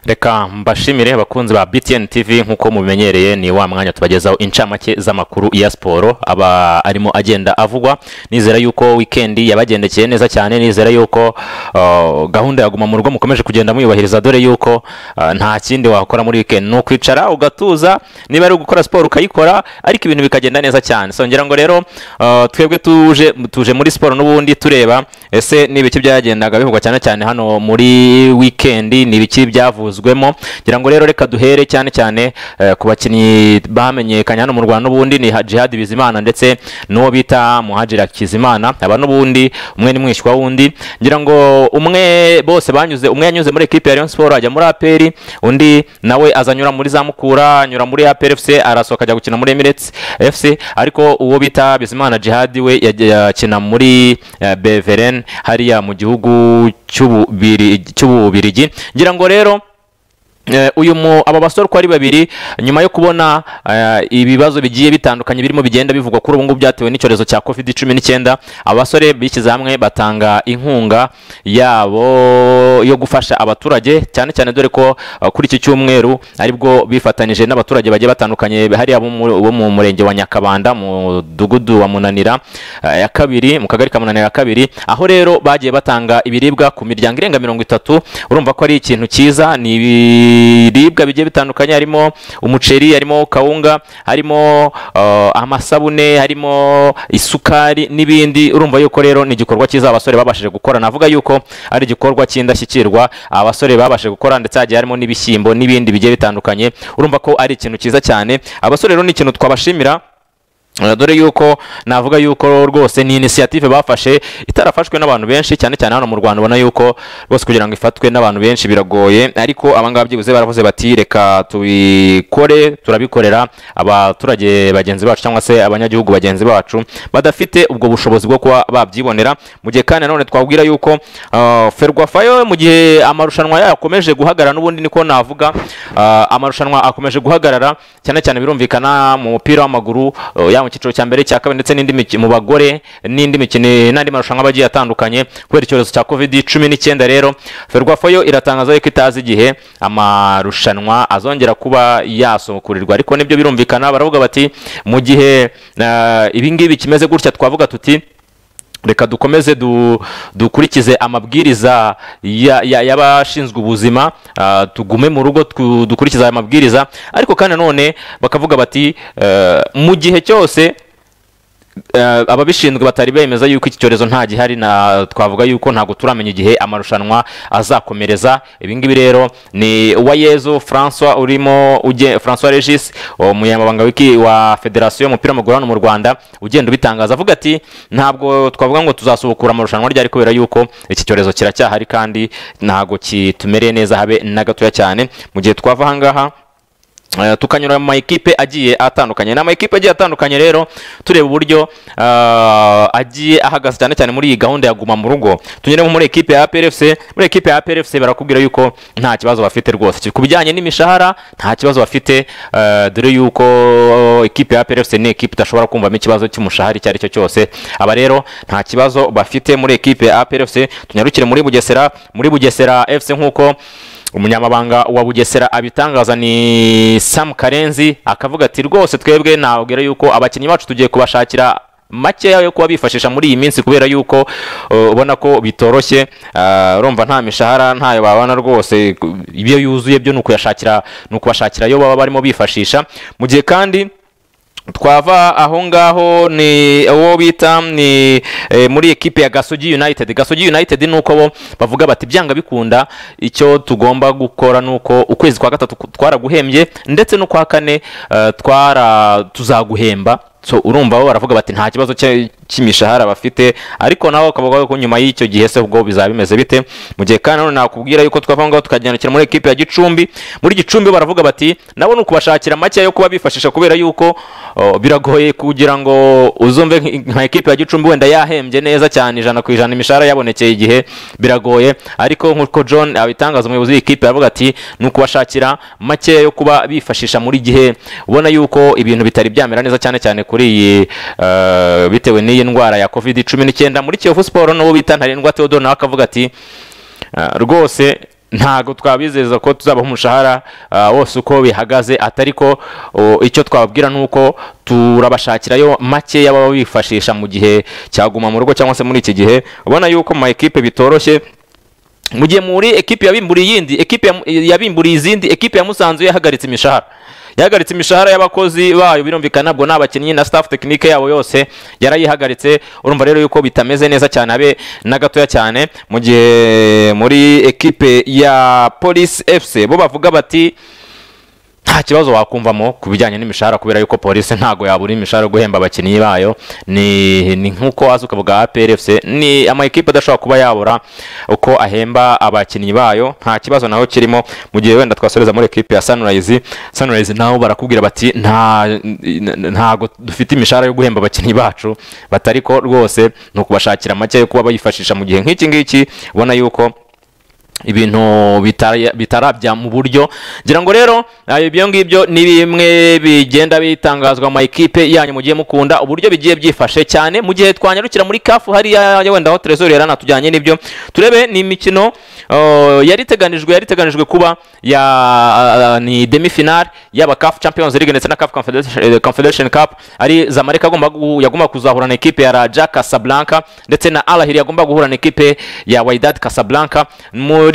reka mbashimire abakunzi ba btn tv nk'uko mubimenyereye ni wa mwanya tubagezaho incamake z'amakuru ya siporo aba arimo agenda avugwa nizera yuko wikendi yabagendekeye neza cyane nizera yuko uh, gahunda ya guma mu rugo mukomeje kugenda muyubahiriza dore yuko uh, nta kindi wakora muri weekend ni ukwicara ugatuza niba ari gukora siporo ukayikora ariko ibintu bikagenda neza cyane so ngira ngo rero uh, twebwe tuje tuje muri siporo n'ubundi tureba ese ni ibiki byagendaga bivugwa cyane cyane hano muri wikendi ni ibiki byavuzwemo ngira ngo rero reka duhere cyane cyane eh, ku bakinnyi bamenyekanye hano mu rwanda n'ubundi ni Ha- jihad bizimana ndetse n'uwo bita muhajira kizimana aba n'ubundi umwe ni mwishywa wundi ngira ngo umwe bose banyuze umwe yanyuze muri ekipe ya Rayon Sport ajya muri APR undi nawe azanyura muri za Mukura anyura muri APR FC arasohoka ajya gukina muri Emirates FC ariko uwo bita Bizimana Jihad we yagiye yakina muri eh, Beveren hariya mu gihugu cy'Ububiri- cy'Ububirigi ngira ngo rero Eh, uyu mu aba basore uko ari babiri nyuma yo kubona eh, ibibazo bigiye bitandukanye birimo bigenda bivugwa kuri ubu ngubu byatewe n'icyorezo cya covid cumi n'icyenda abasore bishyize hamwe batanga inkunga yabo yo gufasha abaturage cyane cyane dore ko eh, kuri iki cyumweru aribwo bifatanije n'abaturage bagiye batandukanye hariya bo mu- bo mu murenge wa nyakabanda mu mudugudu wa munanira eh, ya kabiri mu kagari ka munanira ya kabiri aho rero bagiye batanga ibiribwa ku miryango irenga mirongo itatu urumva ko ari ikintu cyiza ni ibiribwa bigiye bitandukanye harimo umuceri harimo kawunga harimo eh, amasabune harimo isukari n'ibindi urumva yuko rero ni igikorwa cyiza abasore babashije gukora navuga yuko ari igikorwa cy'indashyikirwa abasore babashije gukora ndetse hagiye harimo n'ibishyimbo n'ibindi bigiye bitandukanye urumva ko ari ikintu cyiza cyane abasore rero ni ikintu twabashimira Eh, dore yuko navuga yuko rwose ni inisiyative bafashe itarafashwe n'abantu benshi cyane cyane hano mu rwanda ubona yuko rwose kugira ngo ifatwe n'abantu benshi biragoye ariko abangaba byibuze baravuze bati reka tubikore turabikorera abaturage bagenzi bacu cyangwa se abanyagihugu bagenzi bacu badafite ubwo bushobozi bwo kuba babyibonera mu gihe kandi nanone twabwira yuko eh, ferwafa yo mu gihe amarushanwa yakomeje guhagarara n'ubundi niko navuga eh, amarushanwa akomeje guhagarara cyane cyane birumvikana mu mupira w'amaguru eh, yaba mu cyiciro cya mbere cya kabiri ndetse n'indi miki- mu bagore n'indi mikino n'andi marushanwa aba agiye atandukanye kubera icyorezo cya covid cumi n'icyenda rero ferwafa yo iratangaza yuko itazi igihe amarushanwa azongera kuba yasukurirwa ariko nibyo birumvikana baravuga bati mu gihe eh, ibi ngibi kimeze gutya twavuga tuti reka dukomeze du, dukurikize amabwiriza ya- ya- y'abashinzwe ubuzima ah, tugume mu rugo twu- dukurikize aya mabwiriza ariko kandi nanone bakavuga bati eh, mu gihe cyose eh, ababishinzwe batari bemeza yuko iki cyorezo nta gihari na twavuga yuko ntabwo turamenya igihe amarushanwa azakomereza ibingibi rero ni uwayezu francois urimo uge- francois regis umunyamabanga w'iki- wa federasiyo y'umupira w'amaguru hano mu rwanda ugenda ubitangaza avuga ati ntabwo twavuga ngo tuzasubukura amarushanwa ryari kubera yuko iki cyorezo kiracyahari kandi ntabwo kitumereye neza habe na gatoya cyane mu gihe twava ahangaha Eh, tukanyura mu makipe agiye atandukanye ni amakipe agiye atandukanye rero tureba uburyo eh, agiye ahagaze cyane cyane muri iyi gahunda ya guma mu rugo tunyuremo muri ekipe ya APRFC muri ekipe ya APRFC barakubwira yuko nta kibazo bafite rwose ku bijyanye n'imishahara nta kibazo bafite eh, dore yuko ekipe ya APRFC ni ekipe idashobora kumvamo ikibazo cy'umushahara icyo ari cyo cyose aba rero nta kibazo bafite muri ekipe ya APRFC tunyarukire muri Bugesera muri Bugesera FC nk'uko umunyamabanga wa bugesera abitangaza ni sam karenzi akavuga ati rwose twebwe nabwira yuko abakinnyi bacu tugiye kubashakira makeya yo kuba bifashisha muri iyi minsi kubera yuko uh, ubona ko bitoroshye uh, urumva nta mishahara ntayo babona rwose ku- ibyo yuzuye byo ni ukuyashakira ni ukubashakira ayo baba barimo bifashisha mu gihe kandi twava aho ngaho ni uwo bita ni eh, muri ekipe ya gasogi united gasogi united ni uko bo bavuga bati byanga bikunda icyo tugomba gukora ni uko ukwezi kwa gatatu ku- twaraguhembye ndetse n'ukwa kane eh, twara tuzaguhemba so urumva bo baravuga bati nta kibazo cya- cy'imishahara bafite ariko nawe ukavuga ko nyuma y'icyo gihe se ubwo bizaba bimeze bite mu gihe kandi nanone nakubwira yuko twava aho ngaho tukagendukira muri ekipe ya gicumbi muri gicumbi baravuga bati nabo ni ukubashakira make yo kuba bifashisha kubera yuko oh, biragoye kugira ngo uzumve nk- nka ekipe ya gicumbi wenda yahembye neza cyane ijana ku ijana imishahara yabonekeye igihe biragoye ariko nk'uko john abitangaza umuyobozi w'ikipe aravuga ati ni ukubashakira make yo kuba bifashisha muri gihe ubona yuko ibintu bitari byamera neza cyane cyane kuri iyi eh, bitewe n'iyi ndwara ya covid cumi n'icyenda muri kiyovu siporo n'uwo bita ntarindwa theodore nawe akavuga ati Uh, rwose ntago twabizeza ko tuzabaha umushahara ah, wose uko bihagaze atari ko oh, icyo twababwira ni uko turabashakirayo makeya baba bifashisha mu gihe cyaguma mu rugo cyangwa se muri iki gihe ubona yuko mu ma ekipe bitoroshye mu gihe muri ekipe yabimburiye iyindi ekipe ya- yabimburiye izindi ekipe ya musanze yo yahagaritse imishahara yahagaritse imishahara y'abakozi bayo birumvikana nabwo ni abakinnyi na staff tekinike yabo yose yarayihagaritse urumva rero yuko bitameze neza cyane abe na gatoya cyane mu gihe muri ekipe ya polisi fc bo bavuga bati nta kibazo wakumvamo ku bijyanye n'imishahara kubera yuko polisi ntago yabura imishahara yo guhemba abakinnyi bayo ni ni nk'uko waza ukavuga APRFC ni amakipe adashobora kuba yabura uko ahemba abakinnyi bayo nta kibazo naho kirimo mu gihe wenda twasoreza muri ekipe ya Sunrise Sunrise nabo barakubwira bati nta ntago dufite imishahara yo guhemba abakinnyi bacu batari ko rwose ni ukubashakira make yo kuba bayifashisha mu gihe nk'iki ngiki ubona yuko ibintu bitara- bitarabya mu buryo ngira ngo rero eh, ibyo ngibyo ni bimwe bigenda bitangazwa mu ma ekipe yanyu mugiye mukunda uburyo bigiye byifashe cyane mu gihe twanyarukira muri kafu hariya ya wenda aho trezor yari anatujyanye n'ibyo turebe ni imikino eh, yari iteganijwe yari iteganijwe kuba ya eh, ni demi final yaba kafu champions league ndetse na kafu Confederation- eh, confederation cup ari zamalek agomba gu- yagomba kuzahura na ekipe ya raja casablanca ndetse na alahiri yagomba guhura na ekipe ya Wydad Casablanca muri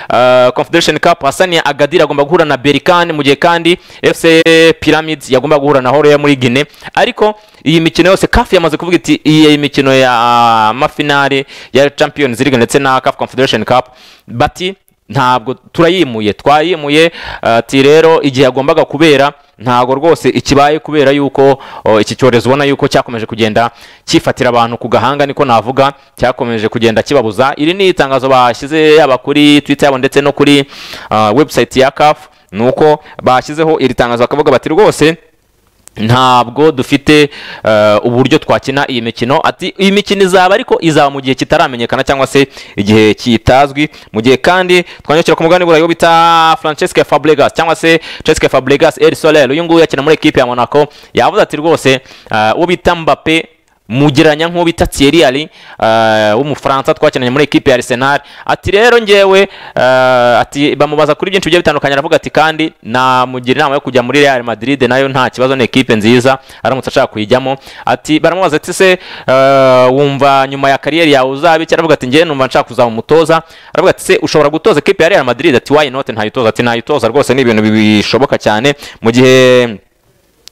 uh, Confederation Cup Hasani Agadir agomba guhura na Berkane mu gihe kandi FC Pyramids yagomba guhura na Horea muri Guinea ariko iyi mikino yose CAF yamaze kuvuga iti iyi mikino ya ah, mafinale ya Champions League ndetse na CAF Confederation Cup bati ntabwo turayimuye twayimuye ah, ati rero igihe yagombaga kubera ntabwo rwose ikibaye kubera yuko oh, iki cyorezo ubona yuko cyakomeje kugenda cyifatira abantu ku gahanga niko navuga cyakomeje kugenda kibabuza iri ni itangazo bashyize yaba kuri twitter yabo ndetse no kuri ah, website ya CAF nuko bashyizeho iri tangazo bakavuga bati rwose ntabwo dufite eh, uburyo twakina iyi mikino ati iyi mikino izaba ariko izaba mu gihe kitaramenyekana cyangwa se igihe kitazwi mu gihe kandi twanyukira ku mugani burayi wo bita Francesca Fabregas cyangwa se Cesc Fabregas El Soler uyu nguyu yakina muri ekipe ya Monaco yavuze ati rwose eh, uwo bita Mbappe mugeranya nk'uwo bita Thierry Henry eh, w'umufaransa twakinanye muri ekipe ya Arsenal ati rero ngewe eh, ati bamubaza kuri byinshi bigiye bitandukanye aravuga ati kandi namugira inama yo kujya muri Real Madrid nayo nta kibazo ni ekipe nziza aramutse ashaka kuyijyamo ati baramubaza ati se eh, wumva nyuma ya kariyeri yawe uzabe iki aravuga ati ngewe numva nshaka kuzaba umutoza aravuga ati se ushobora gutoza ekipe ya Real Madrid ati why not ntayitoza ati ntayitoza rwose ni ibintu bishoboka cyane mu gihe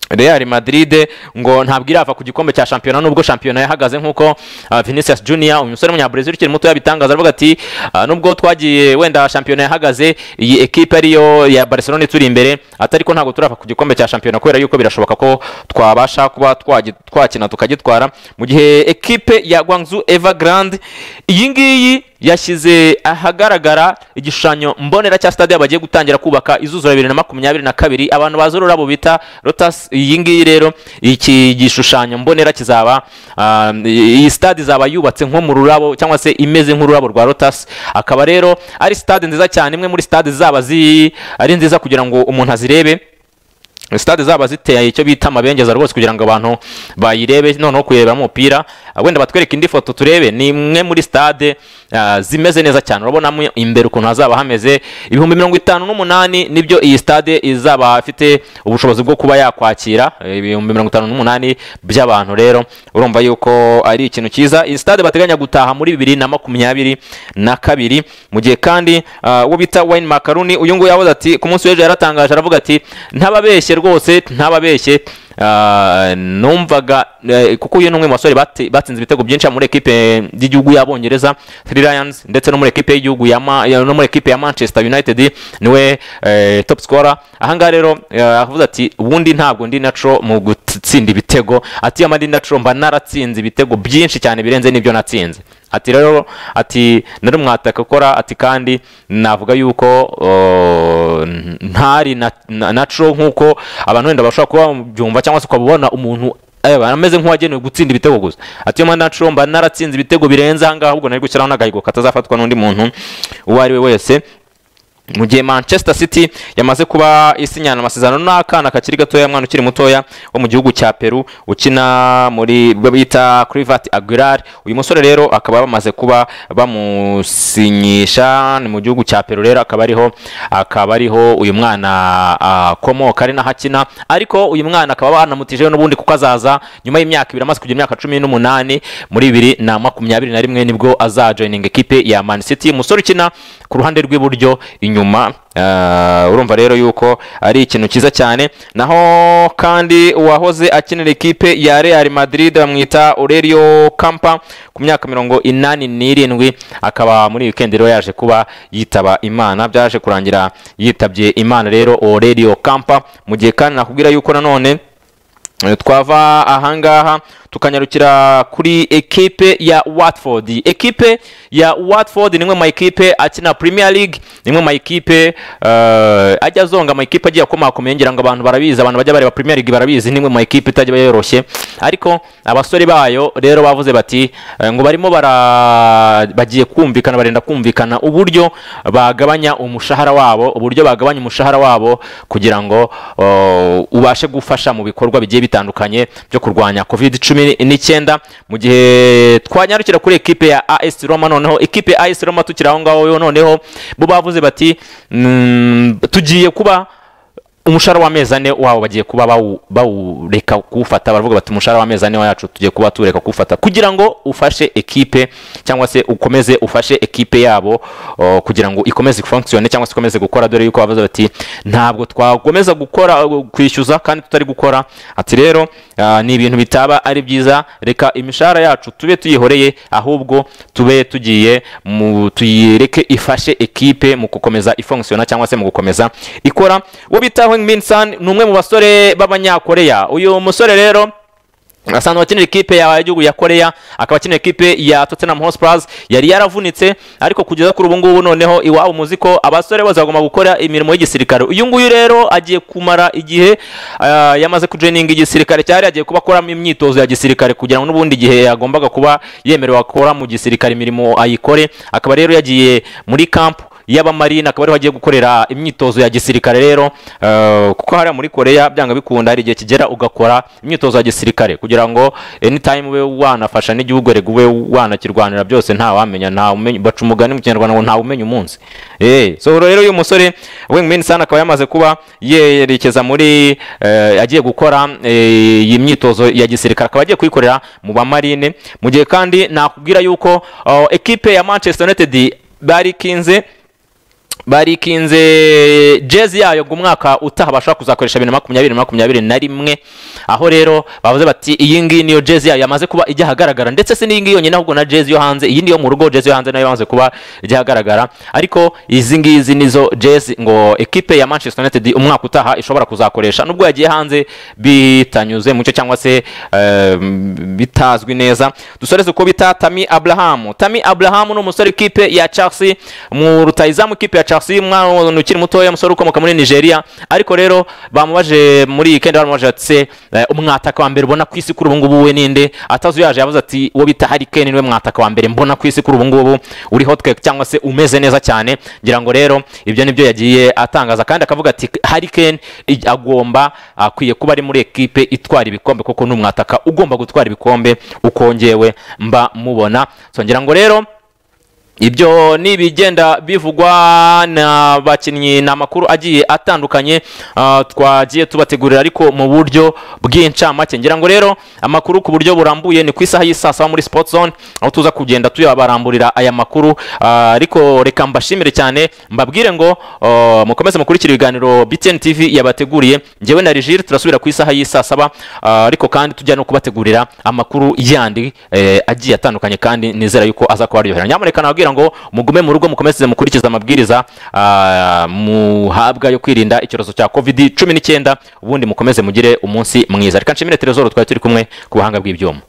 Real Madrid ngo ntabwo irava ku gikombe cya shampiyona nubwo shampiyona yahagaze nk'uko ah, Vinicius Junior umusore w'umunyabrazil ukiri muto yabitangaza aravuga ati ah, nubwo twagiye wenda shampiyona yahagaze iyi ekipe ariyo ya Barcelona ituri imbere atari ko ntabwo turava ku gikombe cya shampiyona kubera yuko birashoboka ko twabasha kuba twagi- twakina tukagitwara mu gihe ekipe ya Guangzhou Evergrande iyi ngiyi yashyize ahagaragara igishushanyo mbonera cya stade bagiye gutangira kubaka izuzura bibiri na makumyabiri na kabiri abantu bazi ururabo bita rotas iyi ngiyi rero iki gishushanyo mbonera kizaba ah, iyi stade izaba yubatse nko mu rurabo cyangwa se imeze nk'ururabo rwa rotas akaba rero ari stade nziza cyane imwe muri stade zaba zi ari nziza kugira ngo umuntu azirebe sitade zaba ziteye icyo bita amabengeza rwose kugira ngo abantu bayirebe noneho kuyirebamo umupira Ah, wenda batwereke indi foto turebe ni imwe muri sitade ah, zimeze neza cyane urabonamo imbere ukuntu hazaba hameze ibihumbi mirongo itanu n'umunani nibyo iyi sitade izaba ifite ubushobozi bwo kuba yakwakira eh, ibihumbi mirongo itanu n'umunani by'abantu rero urumva yuko ari ikintu cyiza iyi sitade bateganya gutaha muri bibiri na makumyabiri na kabiri mu gihe kandi ah, uwo bita wayini makaruni uyu nguyu yavuze ati ku munsi w'ejo yaratangaje aravuga ati ntababeshye rwose ntababeshye Ah, numvaga eh, kuko uyu ni umwe mu basore bate- batsinze ibitego byinshi muri ekipe y'igihugu y'abongereza three lions ndetse no muri ekipe y'igihugu ya Ma- ya- no muri ekipe ya manchester united niwe eh, top scorer ahangaha rero eh, avuze ati ubundi ntabwo ndi natural mu gutsinda ibitego ati iyo ndi natural mba naratsinze ibitego byinshi cyane birenze n'ibyo natsinze ati rero ati nari umwataka ukora ati kandi navuga yuko oh, n- ntari na- na- natural nk'uko abantu wenda bashobora kuba babyumva cyangwa se ukabona umuntu eh, ameze nk'uwagenewe gutsinda ibitego gusa ati iyo natural mba naratsinze ibitego birenze ahangaha ahubwo nari gushyiraho n'agahigo katazafatwa n'undi muntu uwo ari we wese mu gihe manchester city yamaze kuba isinyana amasezerano n'akana kakiri gatoya mwana ukiri mutoya wo mu gihugu cya peru ukina muri bo bita crivat aguilar uyu musore rero akaba bamaze kuba bamusinyisha ni mu gihugu cya peru rero akaba ariho akaba ariho uyu mwana akomoka ari naho akina ariko uyu mwana akaba banamutije n'ubundi kuko azaza nyuma y'imyaka ibiri amaze kugira imyaka cumi n'umunani muri bibiri na makumyabiri na rimwe nibwo azajoyininga ekipe ya man city umusore ukina ku ruhande rw'iburyo inyuma Uh, urumva rero yuko ari ikintu cyiza cyane naho kandi uwahoze akinira ikipe ya real madrid bamwita aurelio kampa ku myaka mirongo inani n'irindwi akaba muri weekend rero yaje kuba yitaba imana byaje kurangira yitabye imana rero aurelio kampa mu gihe kandi nakubwira yuko nanone twava ahangaha tukanyarukira kuri ekipe ya watford ekipe ya watford ni imwe mu makipe akina premier league ni imwe mu makipe uh, ajya azonga amakipe agiye akomakomeye ngira ngo abantu barabizi abantu bajya bareba premier league barabizi ni imwe mu makipe itajya yoroshye ariko abasore bayo rero bavuze bati uh, ngo barimo bara bagiye kumvikana barenda kumvikana uburyo bagabanya umushahara wabo uburyo bagabanya umushahara wabo kugira ngo uh, ubashe gufasha mu bikorwa bigiye bitandukanye byo kurwanya covid cumi n'icyenda mu gihe twanyarukira kuri ekipe ya as roma noneho ekipe ya as roma tukiri aho ngaho noneho bo bavuze bati tugiye kuba umushahara w'amezi ane wabo bagiye kuba bawureka kuwufata baravuga bati umushahara w'amezi ane wacu tugiye kuba tuwureka kuwufata kugira ngo ufashe ekipe cyangwa se ukomeze ufashe ekipe yabo kugira ngo ikomeze ifunkisiyone cyangwa se ikomeze gukora dore yuko bavuze bati ntabwo twakomeza gukora kwishyuza kandi tutari gukora ati rero ni ibintu bitaba ari byiza reka imishahara yacu tube tuyihoreye ahubwo tube tugiye tuyireke ifashe ekipe mu gukomeza ifunkisiyona cyangwa se mu gukomeza ikora uwo bitaho Minsan ni umwe mu basore b'abanyakoreya uyu musore rero asanzwe akinira ikipe ya gihugu ya koreya akaba akinira ikipe ya tottenham hotspur yari yaravunitse ariko kugeza kuri ubu ngubu noneho iwabo muzi ko abasore bose bagomba gukora imirimo y'igisirikare uyu nguyu rero agiye kumara igihe yamaze kujeninga igisirikare cyari agiye kuba akoramo imyitozo ya gisirikare kugira ngo n'ubundi gihe yagombaga kuba yemerewe akora mu gisirikare imirimo ayikore akaba rero yagiye muri kampu y'abamarine akaba ariho agiye gukorera imyitozo ya gisirikare rero kuko hariya muri koreya byanga bikunda hari igihe kigera ugakora imyitozo ya gisirikare kugira ngo anytime ube wanafasha n'igihugu rego ube wanakirwanira byose ntawamenya baca umugani mu kinyarwanda ngo ntawumenya umunsi so rero uyu musore wengmin sana akaba yamaze kuba yerekeza muri agiye gukora iyi myitozo ya gisirikare akaba agiye kuyikorera mu bamarine mu gihe kandi nakubwira yuko ekipe ya manchester united barikinze barikinze jezi yayo ngo umwaka utaha bashobora kuzakoresha bibiri na makumyabiri na makumyabiri na rimwe aho rero bavuze bati iyi ngiyi niyo jezi yayo yamaze kuba ijya ahagaragara ndetse si n'iyi ngiyi yonyine ahubwo na jezi yo hanze iyi niyo mu rugo jezi yo hanze nayo yamaze kuba ijya ahagaragara ariko izi ngizi nizo jezi ngo ekipe ya manchester united umwaka utaha ishobora kuzakoresha nubwo yagiye hanze bitanyuze mucyo cyangwa se bitazwi neza dusoreze uko bita tami abrahamu tami abrahamu ni umusore ikipe ya chelsea mu rutayizamu ikipe ya chelsea Chelsea umwana ukiri mutoya umusore ukomoka muri Nigeria ariko rero bamubaje muri weekend bamubaje ati umwataka wa mbere ubona ku isi kuri ubu ngubu we ninde atazi yaje yavuze ati uwo bita Harry Kane niwe mwataka wa mbere mbona ku isi kuri ubu ngubu uri hot cake cyangwa se umeze neza cyane ngira ngo rero ibyo nibyo yagiye atangaza kandi akavuga ati Harry Kane agomba akwiye kuba ari muri ekipe itwara ibikombe kuko ni umwataka ugomba gutwara ibikombe ukongewe mba mubona so ngira ngo rero ibyo ni ibigenda bivugwa n'abakinnyi ni amakuru agiye atandukanye twagiye tubategurira ariko mu buryo bw'incamake ngira ngo rero amakuru ku buryo burambuye ni ku isaha y'isaa saba muri sipoti zone aho tuza kugenda tuyabaramburira aya makuru ariko reka mbashimire cyane mbabwire ngo mukomeze mukurikire ibiganiro btn tv yabateguriye ngewe na rigire turasubira ku isaha y'isaa saba ariko kandi tujya no kubategurira amakuru yandi agiye atandukanye kandi nizera yuko aza kuba aryohera nyamuneka nababwire ngo mugume mu rugo mukomeze mukurikize amabwiriza muhabwa yo kwirinda icyorezo cya covid cumi n'icyenda ubundi mukomeze mugire umunsi mwiza reka nshimire terezoro twari turi kumwe ku buhanga bw'ibyuma